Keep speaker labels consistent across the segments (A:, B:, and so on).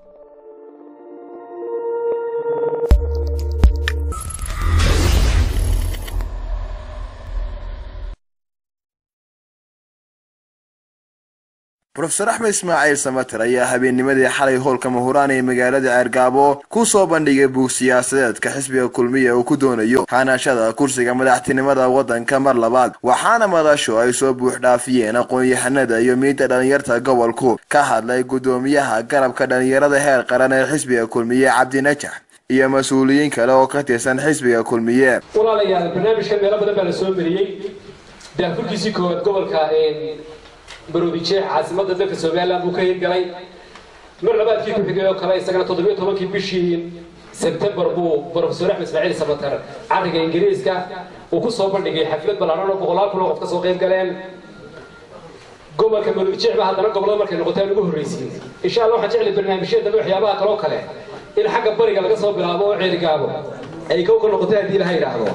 A: rofeor axmed ismaaciil samater ayaa habeennimadii xalay howlka mahuraan ee magaalada ceergaabo ku soo bandhigay buug siyaasadeedka xisbiga kulmiya uu ku doonayo xaanaashada kursiga madaxtinimada waddanka mar labaad waxaana madashu ay soo buuxdhaafiyeen aqoon-yahanada iyo miidda dhallinyarta gobolku ka hadlay guddoomiyaha garabka dhallinyarada heer qaran ee xisbiga kulmiye cabdinajax iyo mas-uuliyiin kale oo ka tirsan xisbiga kulmiye
B: walaalayaal barnaamijkan meelo badan baa la soo mariyey daafurkiisii koowaad gobolka baroodijeex caasimada dalka somalilan buu ka hirgalay mar labaadkii ku xigay oo kale isagana toddobiyo tobankii bishii sebtembar buu profesor axmed ismaaciil samatar cariga ingiriiska uu ku soo bandhigay xaflad ballaaran oo boqolaal kun oo qof ka soo qayb galeen gobolka baroodijeex ba haddana gobollada markay noqotaan ugu horreysiin insha allah waxaan jeclay barnaamijyadaba waxyaabaha kaloo kale in xagga bariga laga soo bilaabo oo ceerigaabo ay kow ka noqotay haddii laha yidhaahdo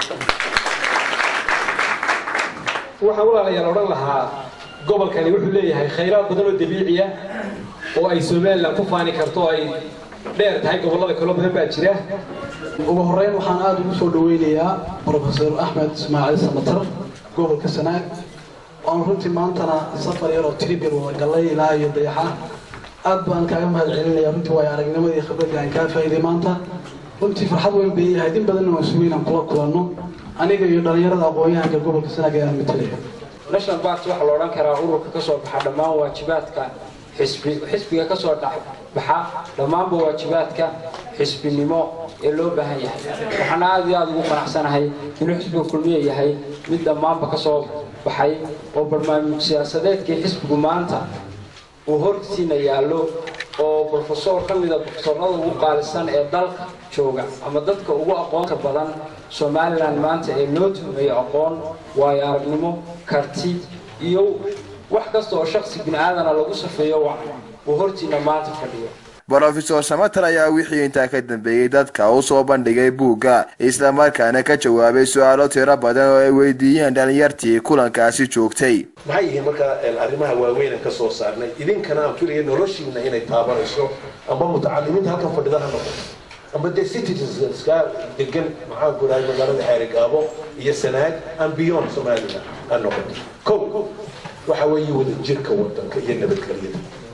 B: waxaan walaalayaal odhan lahaa gobolkani wuxuu leeyahay khayraad badan oo dabiiciya oo ay somalilan ku faani karto ay dheer tahay gobollada kaloo badan baa jira
C: ugu horreyn waxaan aada ugu soo dhaweynayaa profesor axmed ismaaciil samatar gobolka sanaag oon runtii maantana safar yaroo tribir wada gallay ilaa iyo dayaxa aad baan kaaga mahad celinaya runtii waayo aragnimadii khibradii aan kaa faa'iiday maanta runtii farxad weyn bay yahay in badanna waan sugay inaan kula kulanno aniga iyo dhallinyarada aqoon-yahanka gobolka sanaag ee aan matalaya
D: national party waxaa la odhan karaa ururka ka soo baxa dhammaan waajibaadka xisbi xisbiga ka soo baxa dhammaanba waajibaadka xisbinimo ee loo baahan yahay waxaana aada iyo aada ugu qanacsanahay inuu xisbiga kulmiye yahay mid dhammaanba ka soo baxay oo barnaamij siyaasadeedkii xisbigu maanta uu hortiina yaallo oo brofesor ka mida brofesorada ugu qaalisan ee dalka jooga ama dadka ugu aqoonta badan somalilan maanta ee loo tuhmayo aqoon waayo aragnimo karti iyo wax kasta oo shaksi bini aadana lagu safeeyo uu hortiina maanta fadhiyo
A: brofesor samater ayaa wixii intaa ka dambeeyey dadka u soo bandhigay buugga islamarkaana ka jawaabay su-aalo tiro badan oo ay weydiiyeen dhalinyartii kulankaasi joogtay
E: maxay yihiin markaa arrimaha waaweyn aan ka soo saarnay idinkana aan filaya noloshiina inay taabanayso amba mutacalimiinta halkan fadhida ha noqoto amba dee citizenska degan maxaan ku dhahay magaalada xeerigaabo iyo sanaag and beyond somaliland ha noqoto kow waxa weeye wadajirka wadanka iyo nabadgelyada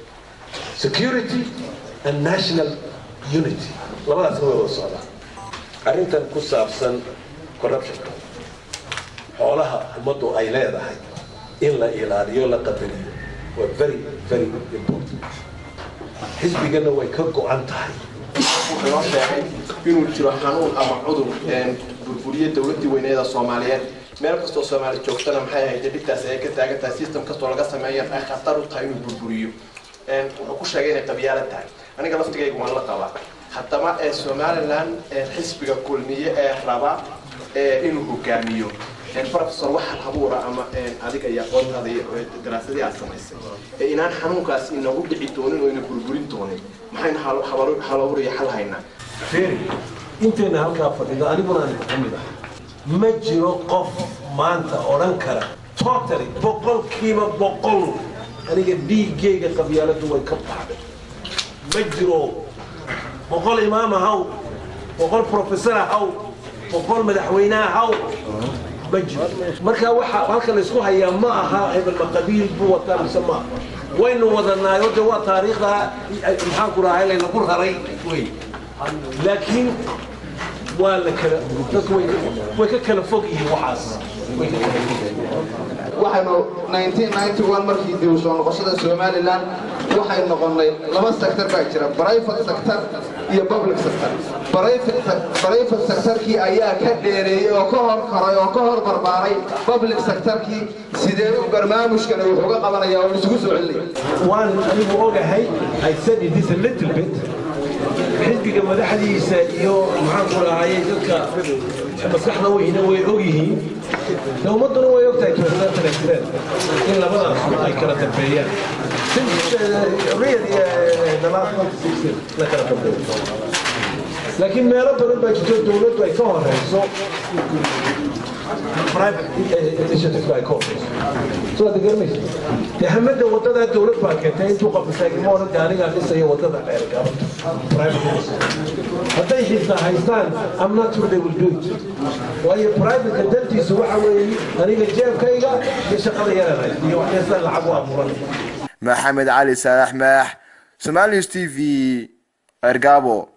E: security and national unity labadaasna way wada socdaan arrintan ku saabsan corruptionka xoolaha ummaddu ay leedahay in la ilaaliyo la qadariyo waa very very important xisbigana way ka go-an tahay
F: wuxuu inoo sheegay inuu jiro xanuun ama cudur burburiye dowladii weyneeda soomaaliyeed meel kastoo soomaali joogtana maxay ahayd dhibtaas ay ka taagan tahay system kastoo laga sameeya ay khatar u tahay inuu burburiyo wuxuu ku sheegay inay qabyaala tahay aniga laftigayga waan la qabaa haddaba ee somaliland xisbiga kulmiye ee raba inuu hogaamiyo professor waxaad habuura ama adiga iyo aqoontaada iyo daraasadii aad samaysay ee inaan xanuunkaas inagu dhici doonin oo ina burburin doonin maxaynu halabuuriyo xal haynaa
E: feri intayna halkaa fadhida aniguna aan ka mid ahay ma jiro qof maanta odhan kara totally boqolkiiba boqol aniga dhiiggayga qabyaaladu way ka baxday ma jiro boqol imaam ahaw boqol professor ahaw boqol madaxweyne ahaw ma jiro marka waxa halka la isku hayaa ma aha hebel ma qabiil buu wataa mise ma waynu wadanaayo de waa taariikhda maxaan ku rahay laynagu raray wey laakiin waa la kala dadku way ka kala fog yihiin waxaas way ka kala fog
G: waxaynu 1991 markii dib u soo noqoshada somalilan waxay noqonnay laba sector baa jira private sector iyo public sector private sectorkii ayaa ka dheereeyey oo ka hor koray oo ka hor barbaaray public sectorkii sidee u barnaamijkana wuxuu ga qabanayaa oo isugu soo celinaya
E: waan anigu ogahay i said it is a little bit xisbiga madaxdiisa iyo maxaan ku rahayay dadka maskaxda weyna way og yihiin de ummadduna way ogtahay toosanaan jireen in labadaas ay kala dambeeyaan la kala dambeeyo laakiin meelo badan baa jirto dowladdu ay ka horeyso private initiative ay ka horeyso soo aad garanaysa dee hamada wadada dowlad baa keentay intuu qof istaagimo odhan dee anigaa dhisaya wadada dheer gaaban private hadday xitaa haystaan I'm not sure they will do it waayo private dantiisu waxa weeye aniga jeebkayga iyo shaqada yaran haysta iyo waxyaasan lacag u abuuran
A: maxamed cali saalax maax somalius t v ergabo